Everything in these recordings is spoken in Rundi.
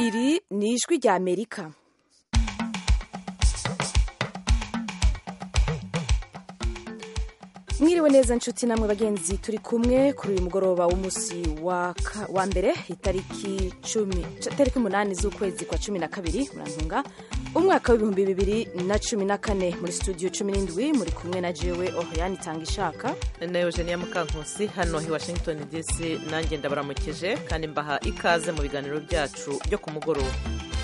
iri ni ijwi rya amerika mwiriwe neza nshuti namwe bagenzi turi kumwe kuri uyu mugoroba w'umunsi wa, ka- wa mbere itariki cumi tariki umunani z'ukwezi kwa cumi na kabiri murantunga umwaka w'ibihumbi bibiri na cumi na kane muri studio cumi n'indwi muri kumwe na jewe ohiyani tanga ishaka na eugenia mukankusi hano i washington dc nanjye ndabaramukije kandi mbaha ikaze mu biganiro byacu byo ku mugoroba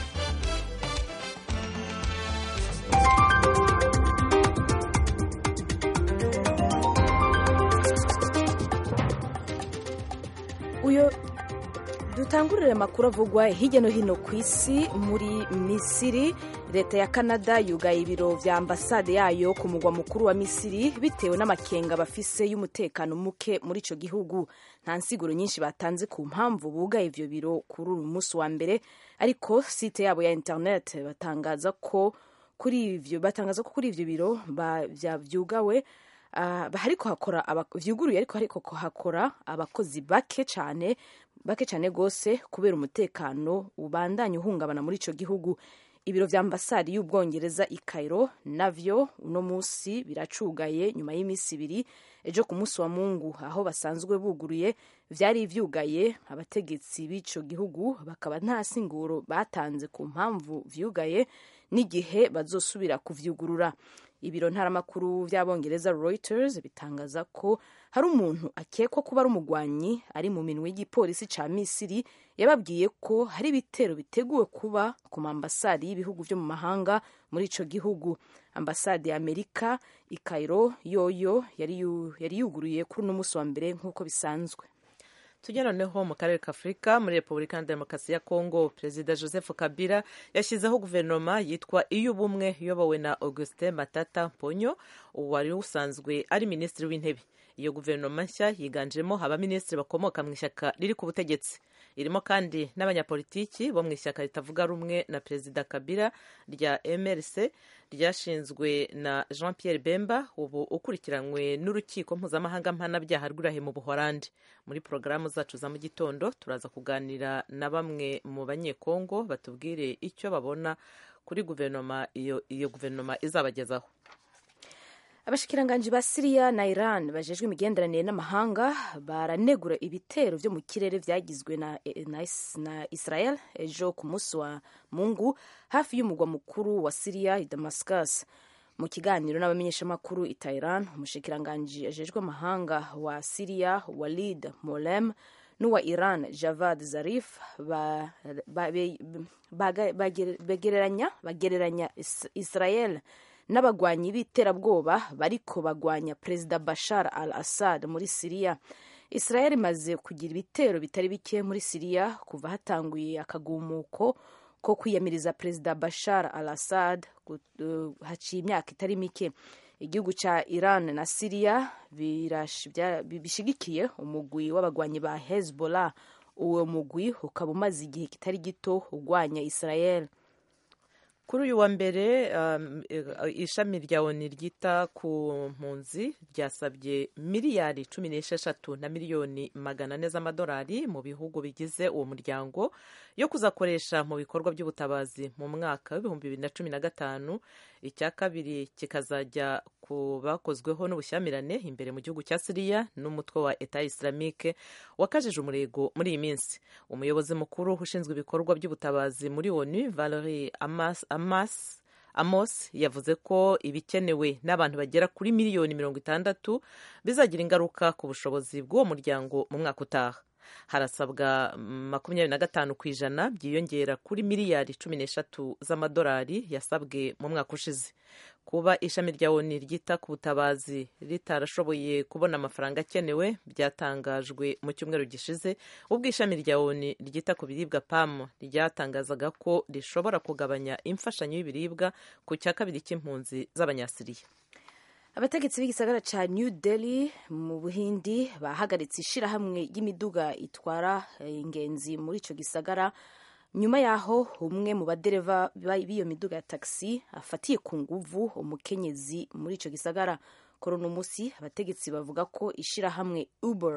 uyo dutangurire amakuru avugwa hirya no hino ku isi muri misiri leta ya canada yugaye ibiro vya ambasade yayo ku mugwa mukuru wa misiri bitewe n'amakenga bafise y'umutekano muke muri ico gihugu nta nsiguro nyinshi batanze ku mpamvu bugaye ivyo biro kuri uyu munsi wa mbere ariko site yabo ya internet batangaza ko kuri ivyo batangaza ko kuri ivyo biro ba- vya- vyugawe Ah, hariko hakora aba- vyuguruye ariko hariko hakora abakozi bake cane bake cane gose kubera umutekano ubandanya uhungabana muri ico gihugu ibiro vya ambasade y'ubwongereza i Cairo navyo uno musi biracugaye nyuma y'imisi ibiri ejo ku munsi wa mungu aho basanzwe buguruye vyari vyugaye abategetsi b'ico gihugu bakaba nta singuro batanze ku mpamvu vyugaye n'igihe bazosubira kuvyugurura ibiro ntaramakuru vy'abongereza reuters bitangaza ko hari umuntu akekwa kuba ari umugwanyi ari mu minwe y'igipolisi ca misiri yababwiye ko hari ibitero biteguwe kuba ku maambasade y'ibihugu vyo mu mahanga muri ico gihugu ambasade ya amerika i cairo yoyo yari yu- yari yuguruye kuri uno musi wa mbere nk'uko bisanzwe tujya noneho mu karere ka afurika muri repubulika ya demokarasi ya kongo perezida joseph kabila yashyizeho guverinoma yitwa iy'ubumwe iyobowe na augustin matata ponyo wari usanzwe ari minisitiri w'intebe iyo guverinoma nshya yiganjemo abaminisitiri bakomoka mu ishyaka riri ku butegetsi irimo kandi n'abanyapolitiki bo mu ishyaka ritavuga rumwe na perezida kabila rya mrc ryashinzwe na jean pierre bemba ubu ukurikiranywe n'urukiko mpuzamahanga mpanabyaha rw'irahe mu buhorandi muri porogaramu zacu za mu gitondo turaza kuganira na bamwe mu banyekongo batubwire icyo babona kuri guverinoma iyo, iyo guverinoma izabagezaho abashikiranganji ba siriya na iran bajejwe imigenderanire n'amahanga baranegura ibitero vyo mu kirere vyagizwe na, na, na israel ejo ku munsi wa mungu hafi y'umugwa mukuru wa siriya i damascus mu kiganiro n'abamenyeshamakuru i Tehran umushikiranganji ajejwe amahanga wa siriya walid molem n'uwa iran javad zarif ba- ba- be- baga- bagere- bagereranya bagereranya Is- israel n'abagwanyi b'iterabwoba bariko bagwanya perezida bashar al assad muri siriya israel imaze kugira ibitero bitari bike muri siriya kuva hatanguye akagumuko ko kwiyamiriza perezida bashar al assad gu- uh, haciye imyaka itari mike igihugu ca iran na siriya birash- bya- bishigikiye umugwi w'abagwanyi ba hezbollah uwo mugwi ukaba umaze igihe kitari gito ugwanya israel kuri uyu wa mbere um, eh, ishami rya oni ryita ku mpunzi ryasabye miliyari cumi n'esheshatu na miliyoni magana ane z'amadolari mu bihugu bigize uwo muryango yo kuzakoresha mu bikorwa by'ubutabazi mu mwaka w'ibihumbi bibiri na cumi na gatanu icya kabiri kikazajya ku bakozweho n'ubushyamirane imbere mu gihugu cya siriya n'umutwe wa eta islamique wakajije umurego muri iyi minsi umuyobozi mukuru ushinzwe ibikorwa by'ubutabazi muri onu valerie amas, amas amos yavuze ko ibikenewe n'abantu bagera kuri miliyoni mirongo itandatu bizagira ingaruka ku bushobozi bw'uwo muryango mu mwaka utaha harasabwa makumyabiri na gatanu ku ijana byiyongera kuri miliyari cumi n'eshatu z'amadolari yasabwe mu mwaka ushize kuba ishami rya oni ryita ku butabazi ritarashoboye kubona amafaranga akenewe byatangajwe mu cyumweru gishize ubwo ishami rya oni ryita ku biribwa pam ryatangazaga ko rishobora kugabanya imfashanyo y'ibiribwa ku cya kabiri cy'impunzi z'abanyasiriya abategetsi b'igisagara ca new delhi mu buhindi bahagaritse ishirahamwe ry'imiduga itwara eh, ingenzi muri ico gisagara nyuma yaho umwe mu badereva ba- b'iyo miduga ya taxi afatiye ku nguvu umukenyezi muri ico gisagara kuri uno musi abategetsi bavuga ko ishirahamwe uber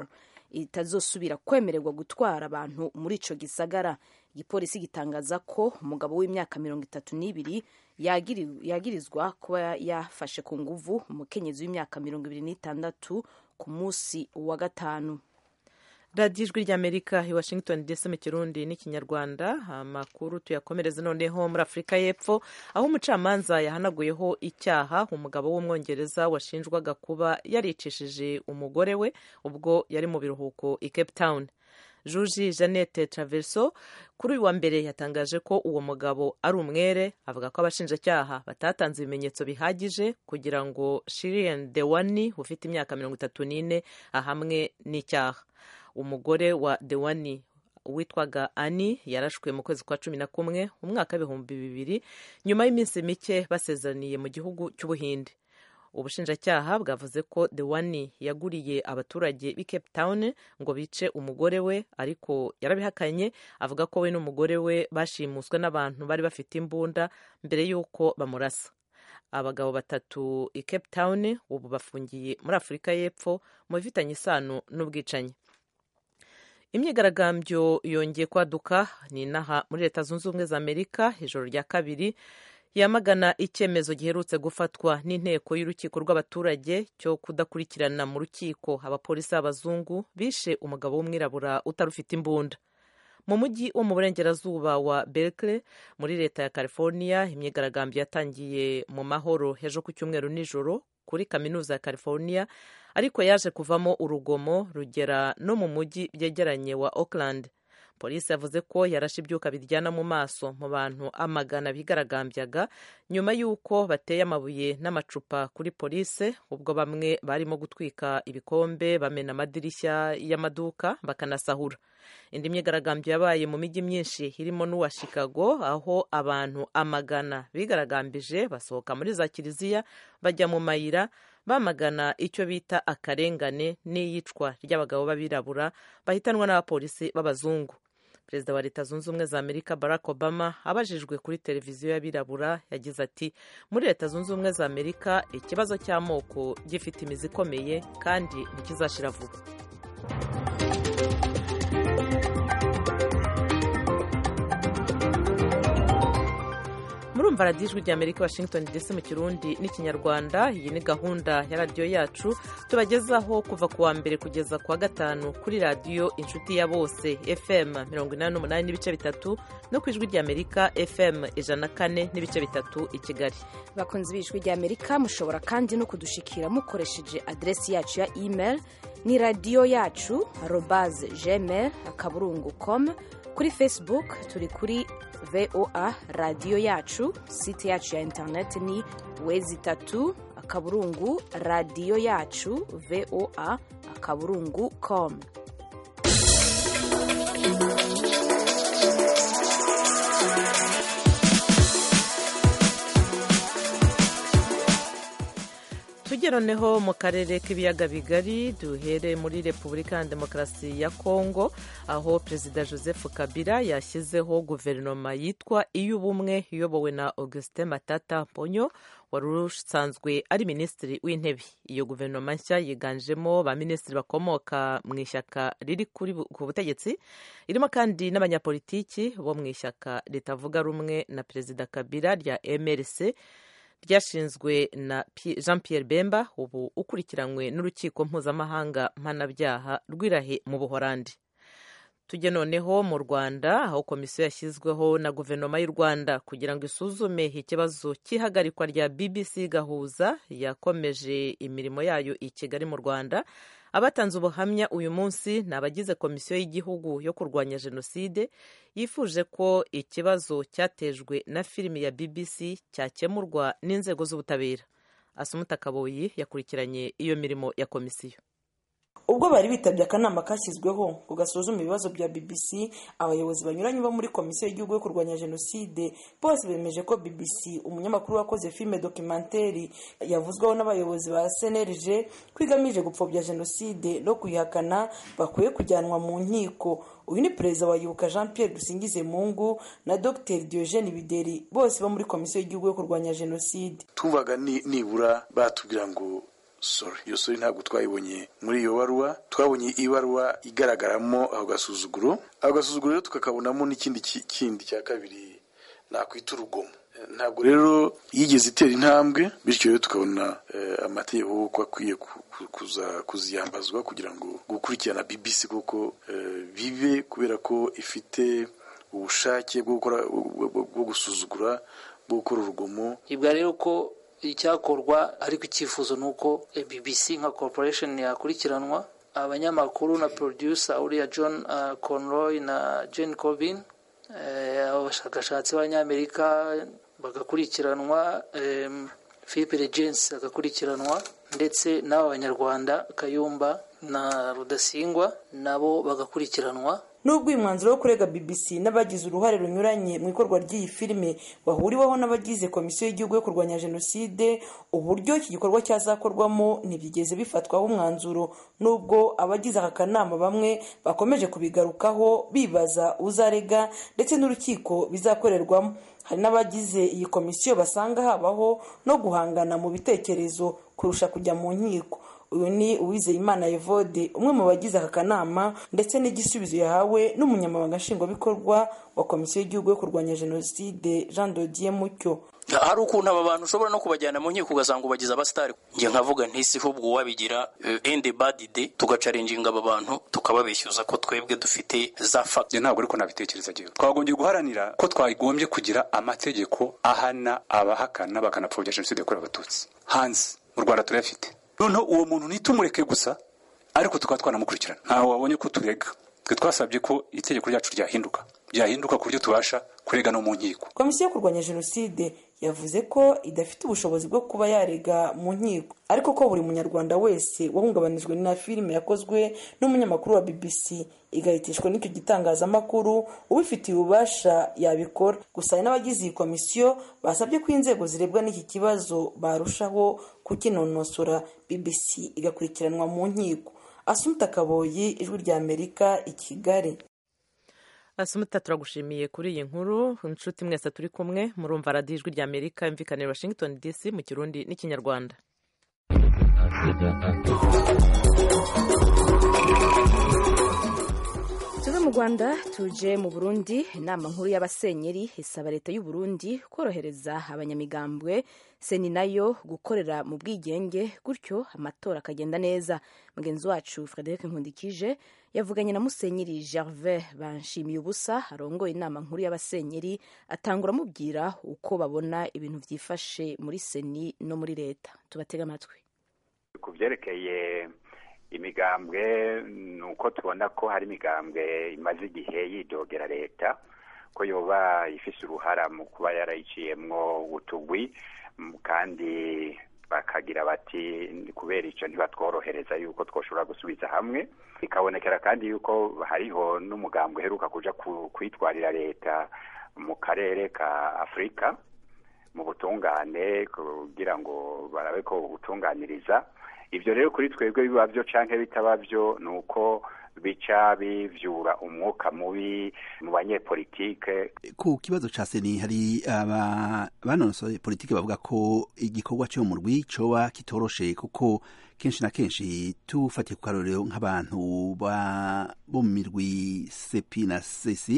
itazosubira kwemererwa gutwara abantu muri ico gisagara igipolisi gitangaza ko umugabo w'imyaka mirongo itatu n'ibiri yagirizwa kuba yafashe ku nguvu umukenyezi w'imyaka mirongo ibiri n'itandatu ku munsi wa gatanu radiyo ijwi ry'amerika i washington dc mu kirundi n'ikinyarwanda amakuru tuyakomereze noneho muri afurika y'epfo aho umucamanza yahanaguyeho icyaha umugabo w'umwongereza washinjwaga kuba yaricishije umugore we ubwo yari mu biruhuko i cape town juji jeannette traverso kuri uyu wa mbere yatangaje ko uwo mugabo ari umwere avuga ko abashinjacyaha batatanze ibimenyetso bihagije kugira ngo shirien dewani ufite imyaka mirongo itatu n'ine ahamwe n'icyaha umugore wa dewani witwaga ani yarashwe mu kwezi kwa cumi na kumwe mu mwaka w'ibihumbi bibiri nyuma y'iminsi mike basezeraniye mu gihugu cy'ubuhinde ubushinjacyaha bwavuze ko dewani yaguriye abaturage b'i cape town ngo bice umugore we ariko yarabihakanye avuga ko we n'umugore we bashimuswe n'abantu bari bafite imbunda mbere y'uko bamurasa abagabo batatu i cape town ubu bafungiye muri afurika y'epfo mu bifitanye isano n'ubwicanyi imyigaragambyo yongeye kwaduka ni inaha muri leta zunze ubumwe za amerika ijoro rya kabiri yamagana icyemezo giherutse gufatwa n'inteko y'urukiko rw'abaturage cyo kudakurikirana mu rukiko abapolisi b'abazungu bishe umugabo w'umwirabura utarufite imbunda mu mujyi wo mu burengerazuba wa berkeley muri leta ya california imyigaragambyo yatangiye mu mahoro ejo ku cyumweru nijoro kuri kaminuza ya california ariko yaje kuvamo urugomo rugera no mu mujyi byegeranye wa auckland polisi yavuze ko yarashe ibyuka biryana mu maso mu bantu amagana bigaragambyaga nyuma y'uko bateye amabuye n'amacupa kuri polisi ubwo bamwe barimo gutwika ibikombe bamena amadirishya y'amaduka bakanasahura indi myigaragambyo yabaye mu mijyi myinshi irimo n'uwa chicago aho abantu amagana bigaragambije basohoka muri za kiliziya bajya mu mayira bamagana icyo bita akarengane n'iyicwa ry'abagabo b'abirabura bahitanwa n'abapolisi b'abazungu perezida wa leta zunze ubumwe za amerika barack obama abajijwe kuri televiziyo y'abirabura yagize ati muri leta zunze ubumwe za amerika ikibazo cy'amoko gifite imizi ikomeye kandi ntikizashira vuba murumva radiyo ijwi rya amerika washington dc mu kirundi n'ikinyarwanda iyi ni gahunda ya radiyo yacu tubagezaho kuva ku wa mbere kugeza ku wa gatanu kuri radiyo inshuti ya bose fm mirongo inani n'umunani n'ibice bitatu no ku ijwi rya amerika fm ijana na kane n'ibice bitatu i kigali bakunzi b'ijwi rya amerika mushobora kandi no kudushikira mukoresheje aderesi yacu ya email ni radiyo yacu arobaze gmail akaburungu com kuri facebook turi kuri voa radiyo yacu site yacu ya interineti ni wezi itatu akaburungu radiyo yacu voa akaburungu com tujye noneho mu karere k'ibiyaga bigari duhere muri repubulika ya demokarasi ya kongo aho perezida joseph kabila yashyizeho guverinoma yitwa iy'ubumwe iyobowe na augustin matata ponyo wari usanzwe ari minisitiri w'intebe iyo guverinoma nshya yiganjemo ba minisitiri bakomoka mu ishyaka riri ku butegetsi irimo kandi n'abanyapolitiki bo mu ishyaka ritavuga rumwe na perezida kabila rya mrc ryashinzwe na jean pierre bemba ubu ukurikiranywe n'urukiko mpuzamahanga mpanabyaha rw'irahe mu buhorandi tujye noneho mu rwanda aho komisiyo yashyizweho na guverinoma y'u rwanda kugira ngo isuzume ikibazo cy'ihagarikwa rya bbc gahuza yakomeje imirimo yayo i kigali mu rwanda abatanze ubuhamya uyu munsi ni abagize komisiyo y'igihugu yo kurwanya jenoside yifuje ko ikibazo cyatejwe na filimi ya bbc cyakemurwa n'inzego z'ubutabera asumuta kaboyi yakurikiranye iyo mirimo ya komisiyo ubwo bari bitabye akanama kashyizweho ngo gasuzume ibibazo bya bbc abayobozi banyuranye bo muri komisiyo y'igihugu yo kurwanya jenoside bose bemeje ko bbc umunyamakuru wakoze filime dokimenteri yavuzweho n'abayobozi ba cnlg ko igamije gupfobya jenoside no kuyihakana bakwiye kujyanwa mu nkiko uyu ni perezida wa yibuka jean pierre dusingize mungu na dr diogene bideri bose bo muri komisiyo y'igihugu yo kurwanya jenoside tubaga nibura batubwira ngo sori iyo sori ntabwo twayibonye muri iyo baruwa twabonye ibaruwa igaragaramo ako gasuzuguro ako gasuzuguro rero tukakabonamo n'ikindi kindi cya kabiri nakwita urugomo ntabwo rero yigeze itera intambwe bityo rero tukabona amategeko ko akwiye kuziyambazwa kugira ngo gukurikirana bbc kuko bibe kubera ko ifite ubushake bwo gukora bwo gusuzugura bwo gukora urugomo ibwa rero ko icyakorwa ariko icyifuzo ni uko bbc nka corporation yakurikiranwa abanyamakuru na producer uriya john conroy na jane covin abashakashatsi b'abanyamerika bagakurikiranwa philippe regensi agakurikiranwa ndetse n'aba banyarwanda kayumba na rudasingwa nabo bagakurikiranwa nubwo uyu mwanzuro wo kurega bbc n'abagize uruhare runyuranye mu ikorwa ry'iyi filime wahuriweho n'abagize komisiyo y'igihugu yo kurwanya jenoside uburyo iki gikorwa cyazakorwamo ntibigeze bifatwaho umwanzuro nubwo abagize aka kanama bamwe bakomeje kubigarukaho bibaza uzarega ndetse n'urukiko bizakorerwamo hari n'abagize iyi komisiyo basanga habaho no guhangana mu bitekerezo kurusha kujya mu nkiko uyu ni uwizeyimana evode umwe mu bagize aka kanama ndetse n'igisubizo yahawe n'umunyamabanga nshingwabikorwa wa komisiyo y'igihugu yo kurwanya jenoside jean dodier mucyo hari ukuntu aba bantu ushobora no kubajyana mu nkiko ugasanga ubagize abasitari njye nkavuga ntisi ahubwo uwabigira ende badide tugacarenginga aba bantu tukababeshyuza ko twebwe dufite za fagiti ntabwo ariko nabitekereza gihe twagombye guharanira ko twagombye kugira amategeko ahana abahakana bakanapfobya jenoside yakorewe abatutsi hanze mu rwanda turayafite noneho uwo muntu ntitumureke gusa ariko tukaba twanamukurikirana ntawe wabonye ko turega twe twasabye ko itegeko ryacu ryahinduka byahinduka ku buryo tubasha kurega no mu nkiko komisiyo yo kurwanya jenoside yavuze ko idafite ubushobozi bwo kuba yarega mu nkiko ariko ko buri munyarwanda wese wahungabanijwe na filime yakozwe n'umunyamakuru wa bbc igahitishwa n'icyo gitangazamakuru ubifitiye ububasha yabikora gusa hari n'abagize iyi komisiyo basabye ko inzego zirebwa n'iki kibazo barushaho kukinonosora bbc igakurikiranwa mu nkiko asumta kaboyi ijwi rya amerika i kigali asumuta turagushimiye kuri iyi nkuru inshuti mwese turi kumwe murumva radiyo ijwi rya amerika imvikanira washington dc mu kirundi n'ikinyarwanda tuve mu rwanda tuje mu burundi inama nkuru y'abasenyeri isaba leta y'u Burundi korohereza abanyamigambwe seni nayo gukorera mu bwigenge gutyo amatora akagenda neza mugenzi wacu frederic nkundikije yavuganye na musenyeri gervais banshimiye ubusa arongoye inama nkuru y'abasenyeri atangura amubwira uko babona ibintu byifashe muri seni no muri leta tubatega amatwi ku byerekeye imigambwe ni uko tubona ko hari imigambwe imaze igihe yidogera leta ko yoba ifise uruhara mu kuba yarayiciyemwo utugwi kandi bakagira bati kubera icyo ntibatworohereza yuko twoshobora gusubiza hamwe bikabonekera kandi yuko hariho n'umugambwe uheruka kuja kwitwarira leta mu karere ka afurika mu butungane kugira ngo barabe ko butunganiriza ibyo rero kuri twebwe biba byo canke bitaba byo ni uko bica bivyura umwuka mubi mu banyepolitike ku kibazo ca seni hari aba banonosoye politike bavuga ko igikorwa cyo mu rwi coba kitoroshe kuko kenshi na kenshi tufatiye ku karorero nk'abantu bo mu mirwi sepi na sesi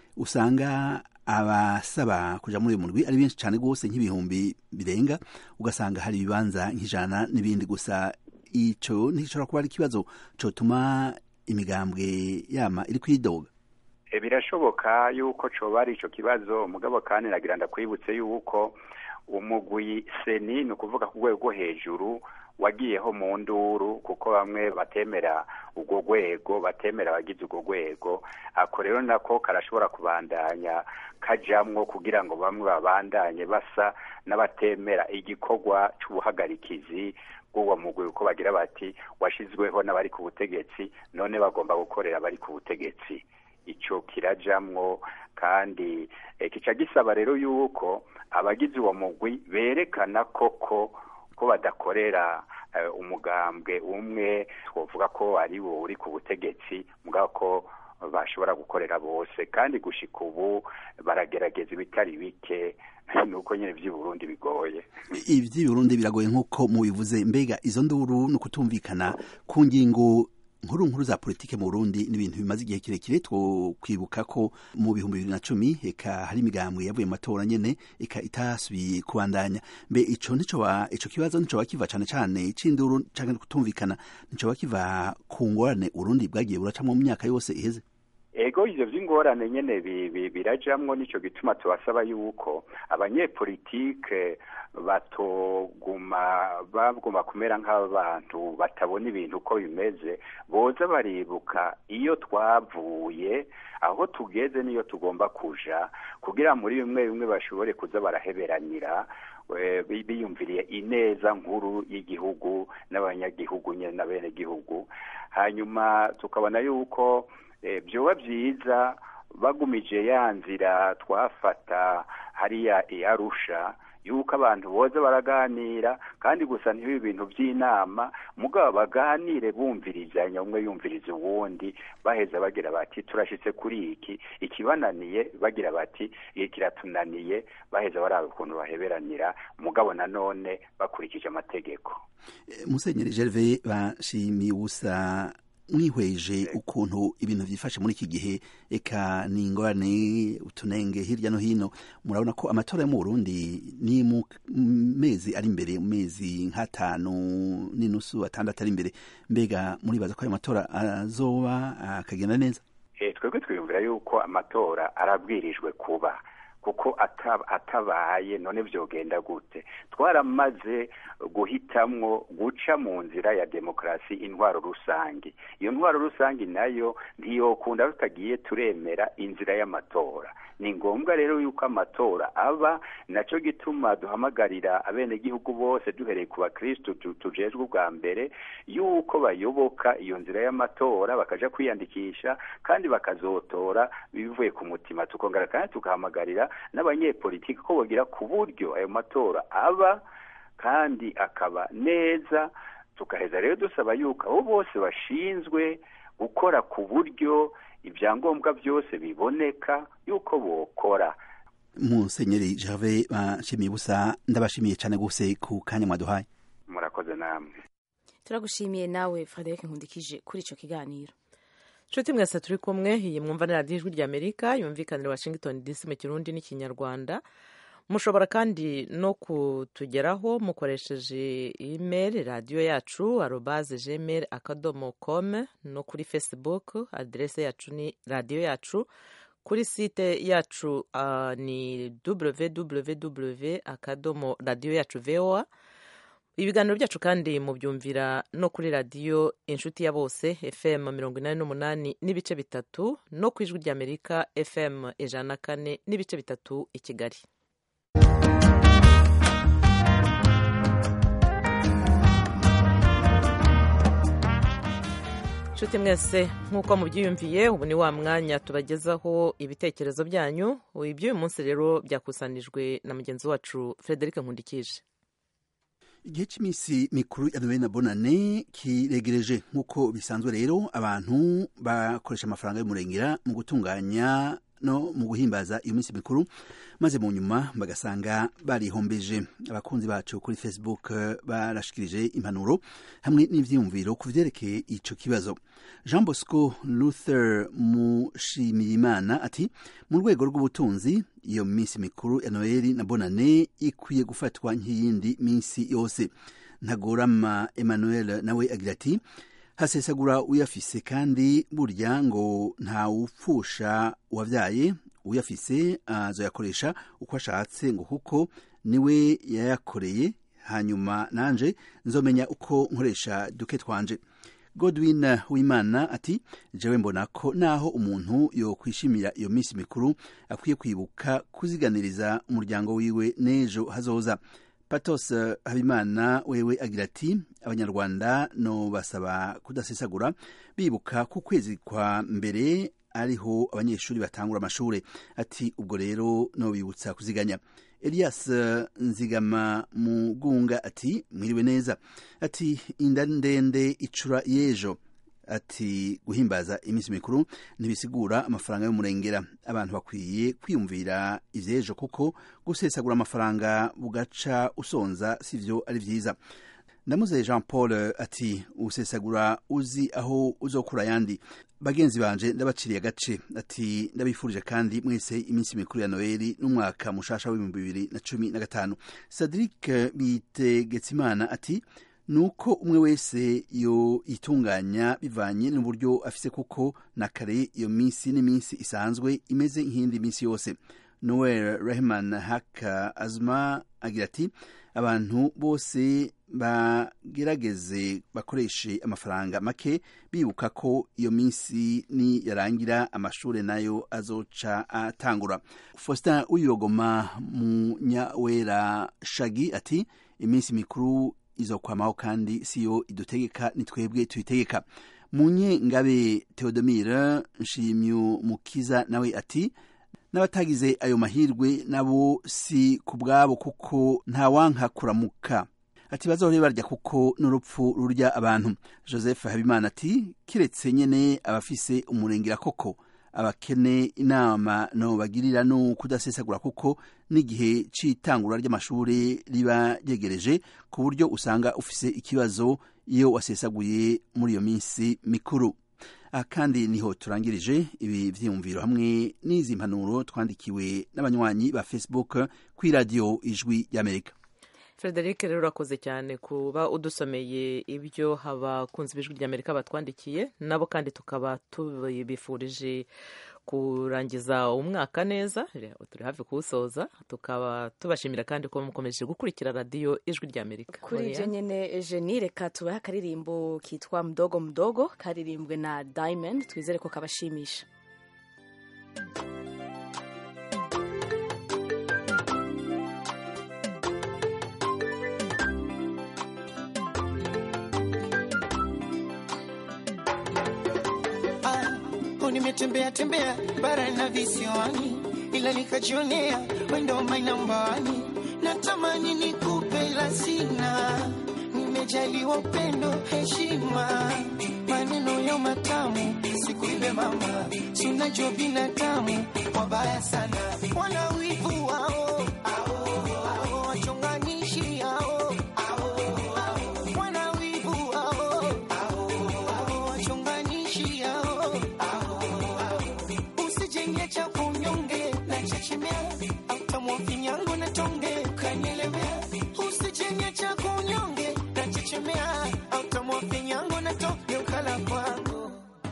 usanga abasaba kuja muri uyu murwi ari benshi cyane rwose nk'ibihumbi birenga ugasanga hari ibibanza nk'ijana n'ibindi gusa ico ntigishobora kuba ari ikibazo cotuma imigambwe yama iri kwidoga birashoboka yuko coba ari ico kibazo mugabo kandi nagira ndakwibutse yuko umugwi seni ni ukuvuga ku rwego rwo hejuru wagiyeho mu nduru kuko bamwe batemera urwo rwego batemera abagize urwo rwego ako rero nako karashobora kubandanya kajamwo kugira ngo bamwe babandanye basa n'abatemera igikorwa c'ubuhagarikizi bw'uwo mugwi uko bagira bati washizweho n'abari ku butegetsi none bagomba gukorera abari ku butegetsi ico kirajamwo kandi kica gisaba rero yuko abagize uwo mugwi berekana koko ko badakorera umugambwe umwe twovuga ko ari wo uri ku butegetsi mugabo ko bashobora gukorera bose kandi gushika ubu baragerageza ibitari bike nuko nyine by'i Burundi bigoye iby'i Burundi biragoye nk'uko mubivuze mbega izo nduru ni ukutumvikana ku ngingo nkuru nkuru za politike mu Burundi ni ibintu bimaze igihe kirekire two kwibuka ko mu bihumbi bibiri na cumi eka hari imigambwe yavuye mu matora nyene eka itasubiye kubandanya mbe ico nico wa ico kibazo nico bakiva cane cane c'induru canke kutumvikana nico bakiva ku ngorane Burundi bwagiye buracamwo mu myaka yose iheze ego ivyo vy'ingorane nyene birajamwo nico gituma tubasaba yuko abanyepolitike batoguma baguma kumera nk'abantu batabona ibintu uko bimeze boza baribuka iyo twavuye aho tugeze niyo tugomba kuja kugira muri bimwe bimwe bashobore kuza baraheberanira biyumviriye ineza nkuru y'igihugu n'abanyagihugu nyene na bene gihugu hanyuma tukabona yuko byoba byiza bagumije ya nzira twafata hariya iyarusha yuko abantu boza baraganira kandi gusa ntibibe ibintu by'inama mugabo baganire bumvirizanya umwe yumviriza uwundi baheza bagira bati turashitse kuri iki ikibananiye bagira bati iki kiratunaniye baheza baraba ukuntu baheberanira mugabo nanone bakurikije amategeko musenyeri gerve bashimiye ubusa mwihweje ukuntu ibintu byifashe muri iki gihe eka ni ingorane utunenge hirya no hino murabona ko amatora yo mu Burundi ni mu mezi ari imbere mu mezi nk'atanu n'inusu atandatu ari imbere mbega muribaza ko ayo matora azoba akagenda neza twebwe twiyumvira yuko amatora arabwirijwe kuba kuko atabaye none byogenda gute twaramaze guhitamwo guca mu nzira ya demokarasi intwaro rusange iyo ntwaro rusange nayo ntiyokunda tutagiye turemera inzira y'amatora ni ngombwa rero yuko amatora aba nacyo gituma duhamagarira abenegihugu bose duhereye ku bakirisitu tujejwe ubwa mbere yuko bayoboka iyo nzira y'amatora bakaja kwiyandikisha kandi bakazotora bivuye ku mutima tukongera kandi tugahamagarira n'abanyepolitiki ko bagira ku buryo ayo matora aba kandi akaba neza tukaheza rero dusaba yuko abo bose bashinzwe gukora ku buryo ibyangombwa byose biboneka yuko bokora musenyeri jave bashimiye ubusa ndabashimiye cyane gose ku kanya mwaduhaye murakoze namwe turagushimiye nawe frederic nkundikije kuri icyo kiganiro nshuti mwese turi kumwe iyi mwumva ni radiyo ijwi ry'amerika yumvikanira washington dc mu kirundi n'ikinyarwanda mushobora kandi no kutugeraho mukoresheje email radiyo yacu arobaze gmail akadomo com no kuri facebook aderese yacu ni radiyo yacu kuri site yacu uh, ni www akadomo radiyo yacu voa ibiganiro byacu kandi mubyumvira no kuri radiyo inshuti ya bose fm mirongo inani n'umunani n'ibice bitatu no ku ijwi ry'amerika fm ijana na kane n'ibice bitatu i kigali nshuti mwese nk'uko mubyiyumviye ubu ni wa mwanya tubagezaho ibitekerezo byanyu iby'uyu munsi rero byakusanijwe na mugenzi wacu frederic nkundikije igihe cy'iminsi mikuru ya noheli na bonane kiregereje nk'uko bisanzwe rero abantu bakoresha amafaranga y'umurengera mu gutunganya no mu guhimbaza iyo minsi mikuru maze mu nyuma bagasanga barihombeje abakunzi bacu kuri facebook barashikirije impanuro hamwe n'ivyiyumviro ku vyerekeye ico kibazo jean bosco luther mushimiyimana ati mu rwego rw'ubutunzi iyo minsi mikuru ya noheli na bonane ikwiye gufatwa nk'iyindi minsi yose ntagorama emmanuel nawe agira ati hasesagura uyafise kandi burya ngo ntawupfusha uwavyaye uyafise azoyakoresha uko ashatse ngo kuko niwe yayakoreye hanyuma nanje nzomenya uko nkoresha duke twanje godwin wimana ati jewe mbona ko naho umuntu yokwishimira iyo minsi mikuru akwiye kwibuka kuziganiriza umuryango wiwe n'ejo hazoza patos habimana wewe agira ati abanyarwanda no basaba kudasesagura bibuka ku kwezi kwa mbere ariho abanyeshuri batangura amashuri ati ubwo rero no bibutsa kuziganya elias nzigama mugunga ati mwiriwe neza ati inda ndende icura y'ejo ati guhimbaza iminsi mikuru ntibisigura amafaranga y'umurengera abantu bakwiye kwiyumvira ivy'ejo kuko gusesagura amafaranga bugaca usonza sivyo ari vyiza ndamuze jean paul ati usesagura uzi aho uzokura ayandi bagenzi banje ndabaciriye agace ati ndabifurije kandi mwese iminsi mikuru ya noeli n'umwaka mushasha w'ibihumbi bibiri na cumi na gatanu cedric bitegekimana ati nuko umwe wese yo itunganya bivanye n'uburyo afise kuko na kare iyo minsi n'iminsi isanzwe imeze nk'indi minsi yose noel rehman haka azma agira ati abantu bose bagerageze bakoreshe amafaranga make bibuka ko iyo minsi ni yarangira amashuri nayo azoca atangura faustin uyogoma munyawera shagi ati iminsi mikuru izokwamaho kandi siyo idutegeka ni twebwe tuyitegeka munye ngabe theodomire nshimyu mukiza nawe ati n'abatagize ayo mahirwe nabo si ku bwabo kuko ntawanka kuramuka ati bazohore barya kuko n'urupfu rurya abantu joseph habimana ati kiretse nyene abafise umurengera koko abakene inama no bagirira no kudasesagura kuko n'igihe c'itangura ry'amashuri riba ryegereje ku buryo usanga ufise ikibazo iyo wasesaguye muri iyo minsi mikuru aha kandi niho turangirije ibi vyiyumviro hamwe n'izi mpanuro twandikiwe n'abanywanyi ba facebook kw'iradiyo ijwi y'amerika frederic rero urakoze cyane kuba udusomeye ibyo abakunzi b'ijwi ry'amerika batwandikiye nabo kandi tukaba tubifurije kurangiza umwaka neza turi hafi kuwusoza tukaba tubashimira kandi ko mukomeje gukurikira radiyo ijwi ry'amerika kuri ibyo nyine jeni reka tubahe akaririmbo kitwa mudogo mudogo karirimbwe na diamond twizere ko kabashimisha nimetembea tembea bara na visiwani, ila nikajionea wendo mainambani. Natamani nikupe ila sina, nimejaliwa upendo, heshima, maneno ya matamu, sikuibe mama, sunajua binadamu wabaya sana, wana wivu wao wachonganishi hao wana wivu wao wachonganishi hao usijenge cha kunyonge na chechemea autamwa finyango na tonge ukanyelemea usijenge cha kunyonge na chechemea autamwa finyango na tonge ukala kwangu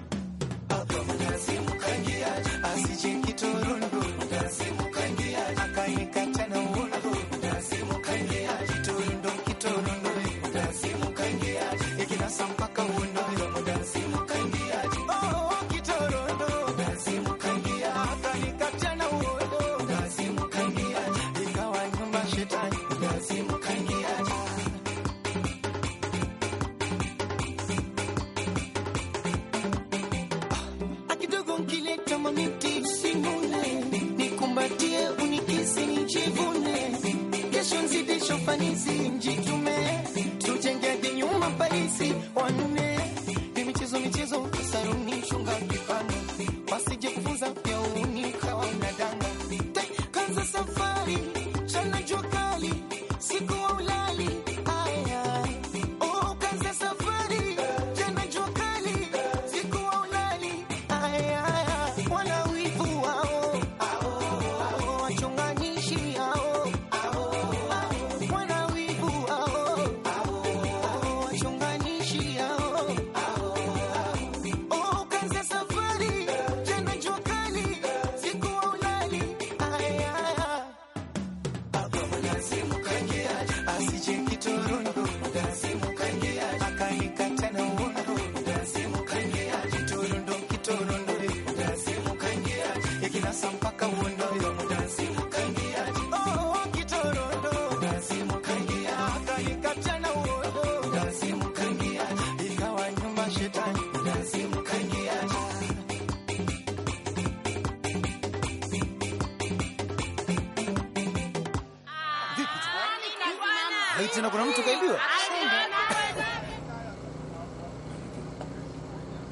asije kitorundu akanikata na uundu kitorundu kitorundu ikinasa mpaka uundu Oh, kitorundu akanikata na uundu ikawa nyumba shetani akidogo nkileta mamiti usimule nikumbatie unikisi nijivune kesho nzidisho fanisi njitume tujenge hadi nyuma paisi wanne ni michezo michezo saruni chunga kipano wasije kufunza pia unikawa unadanga kanza safari chana jua kali siku wa ulali aya oh kanza safari chana jua kali siku wa ulali aya wana wivu wao wachonganishi hao wana wivu wao wachonganishi hao Oh, kanza safari jana jua kali siku wa ulali aya asije kitorundu akanikata na uundu kitorundu kitorundu ikinasa mpaka uundu Oh, kitorundu akanikata na uundu ikawa nyumba shetani Hei, tena kuna mtu kaibiwa.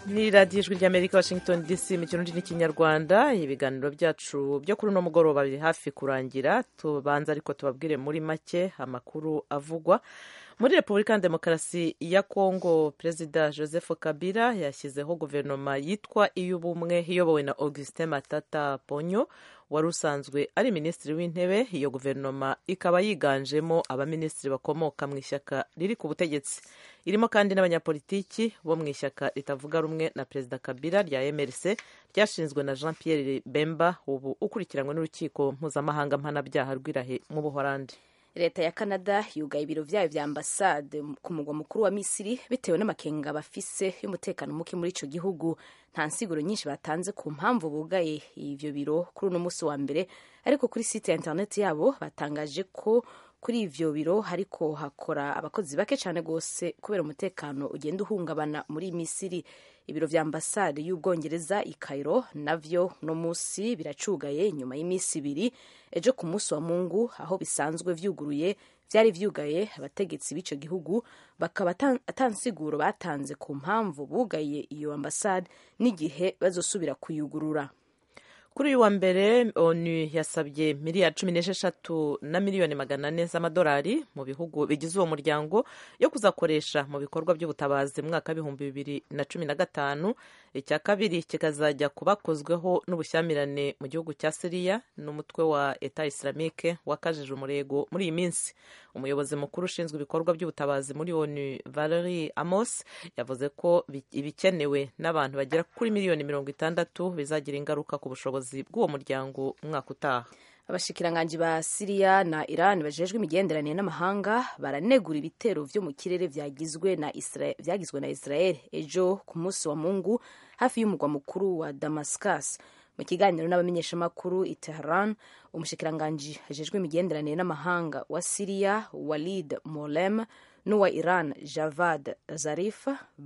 ni radiyo ijwi ry'amerika washington dc mu kirundi n'ikinyarwanda ibiganiro byacu byo kuri uno mugoroba biri hafi kurangira tubanza ariko tubabwire muri make amakuru avugwa muri repubulika ya demokarasi ya kongo perezida joseph kabila yashyizeho guverinoma yitwa iy'ubumwe iyobowe na augustin matata ponyo wari usanzwe ari minisitiri w'intebe iyo guverinoma ikaba yiganjemo abaminisitiri bakomoka mu ishyaka riri ku butegetsi irimo kandi n'abanyapolitiki bo mu ishyaka ritavuga rumwe na perezida kabila rya mrc ryashinzwe na jean pierre bemba ubu ukurikiranywe n'urukiko mpuzamahanga mpanabyaha rw'irahe mu buhorandi leta ya canada yugaye ibiro byayo vya ambasade ku mugwa mukuru wa misiri bitewe n'amakenga bafise y'umutekano muke muri ico gihugu nta nsiguro nyinshi batanze ku mpamvu bugaye ivyo biro kuri uno musi wa mbere ariko kuri site ya interineti yabo batangaje ko kuri ivyo biro hariko hakora abakozi bake cyane rwose kubera umutekano ugenda uhungabana muri misiri ibiro vya ambasade y'ubwongereza i Cairo navyo no musi biracugaye nyuma y'iminsi ibiri ejo ku munsi wa mungu aho bisanzwe vyuguruye vyari vyugaye abategetsi b'ico gihugu bakaba atansiguro batanze ku mpamvu bugaye iyo ambasade n'igihe bazosubira kuyugurura kuri uyu wa mbere onu yasabye miliyari cumi n'esheshatu na miliyoni magana ane z'amadolari mu bihugu bigize uwo muryango yo kuzakoresha mu bikorwa by'ubutabazi mu mwaka w'ibihumbi bibiri na cumi na gatanu icya kabiri kikazajya kubakozweho n'ubushyamirane mu gihugu cya siriya n'umutwe wa eta islamike wakajije umurego muri iyi minsi umuyobozi mukuru ushinzwe ibikorwa by'ubutabazi muri onu valerie amos yavuze ko ibikenewe n'abantu bagera kuri miliyoni mirongo itandatu bizagira ingaruka ku bushobozi bw'uwo muryango umwaka utaha abashikiranganji ba siriya na iran bajejwe imigenderanire n'amahanga baranegura ibitero vyo mu kirere vyagizwe na vyagizwe na israel ejo ku munsi wa mungu hafi y'umugwa mukuru wa damascus mu kiganiro n'abamenyeshamakuru i Tehran umushikiranganji ajejwe imigenderanire n'amahanga wa Siriya Walid Molem n'uwa Iran Javad Zarif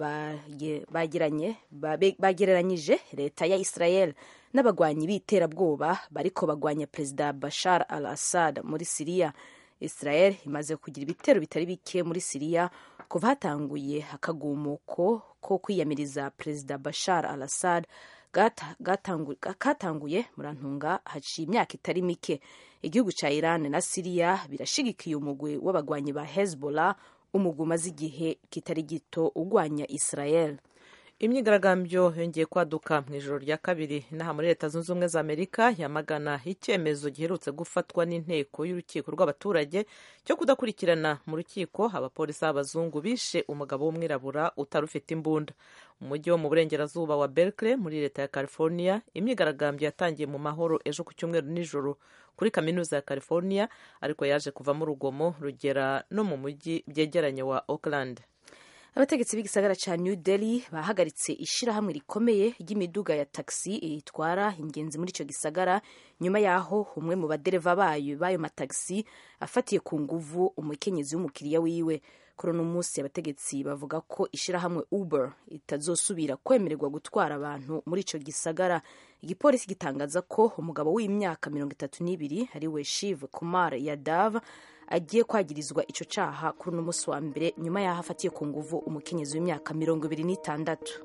bagereranyije leta ya Israel n'abagwanyi b'iterabwoba bariko bagwanya perezida Bashar al-Assad muri Siriya Israel imaze kugira ibitero bitari bike muri Siriya kuva hatanguye akagumuko ko kwiyamiriza perezida Bashar al-Assad katanguye murantunga haciye imyaka itari mike igihugu cya Iran na Siriya birashigikiye umugwi w'abagwanyi ba Hezbollah umugwi umaze igihe kitari gito ugwanya Israel imyigaragambyo yongeye kwaduka mu ijoro rya kabiri inaha muri leta zunze ubumwe za amerika yamagana icyemezo giherutse gufatwa n'inteko y'urukiko rw'abaturage cyo kudakurikirana mu rukiko abapolisi b'abazungu bishe umugabo w'umwirabura utari ufite imbunda umujyi wo mu burengerazuba wa berkeley muri leta ya california imyigaragambyo yatangiye mu mahoro ejo ku cyumweru nijoro kuri kaminuza ya california ariko yaje kuvamo urugomo rugera no mu mujyi byegeranye wa oakland abategetsi b'igisagara ca new delhi bahagaritse ishirahamwe rikomeye ry'imiduga ya taxi itwara ingenzi muri ico gisagara nyuma yaho umwe mu badereva bayo b'ayo matagisi afatiye ku nguvu umukenyezi w'umukiriya wiwe kuri uno munsi abategetsi bavuga ko ishirahamwe uber itazosubira kwemererwa gutwara abantu muri ico gisagara igipolisi gitangaza ko umugabo w'imyaka mirongo itatu n'ibiri ariwe shiv kumar yadav agiye kwagirizwa ico caha kuri uno munsi wa mbere nyuma yaho afatiye ku nguvu umukenyezi w'imyaka mirongo ibiri n'itandatu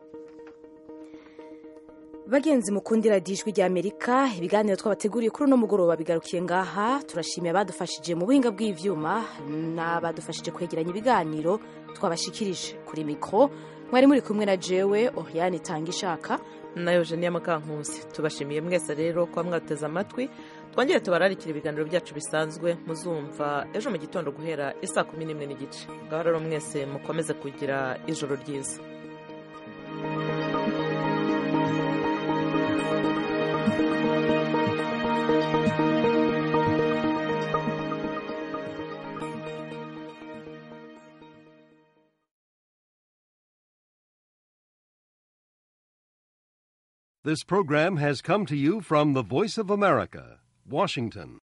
bagenzi mukundira dijwi rya amerika ibiganiro twabateguriye kuri uno mugoroba bigarukiye ngaha turashimiye abadufashije mu buhinga bw'ivyuma n'abadufashije kwegeranya ibiganiro twabashikirije kuri mikro mwari muri kumwe na jewe oriane itanga ishaka na eugenia mukankusi tubashimiye mwese rero kuba mwateze amatwi twongere tubararikira ibiganiro byacu bisanzwe muzumva ejo mu gitondo guhera isaa kumi n'imwe n'igice ngaho rero mwese mukomeze kugira ijoro ryiza This program has come to you from the Voice of America, Washington.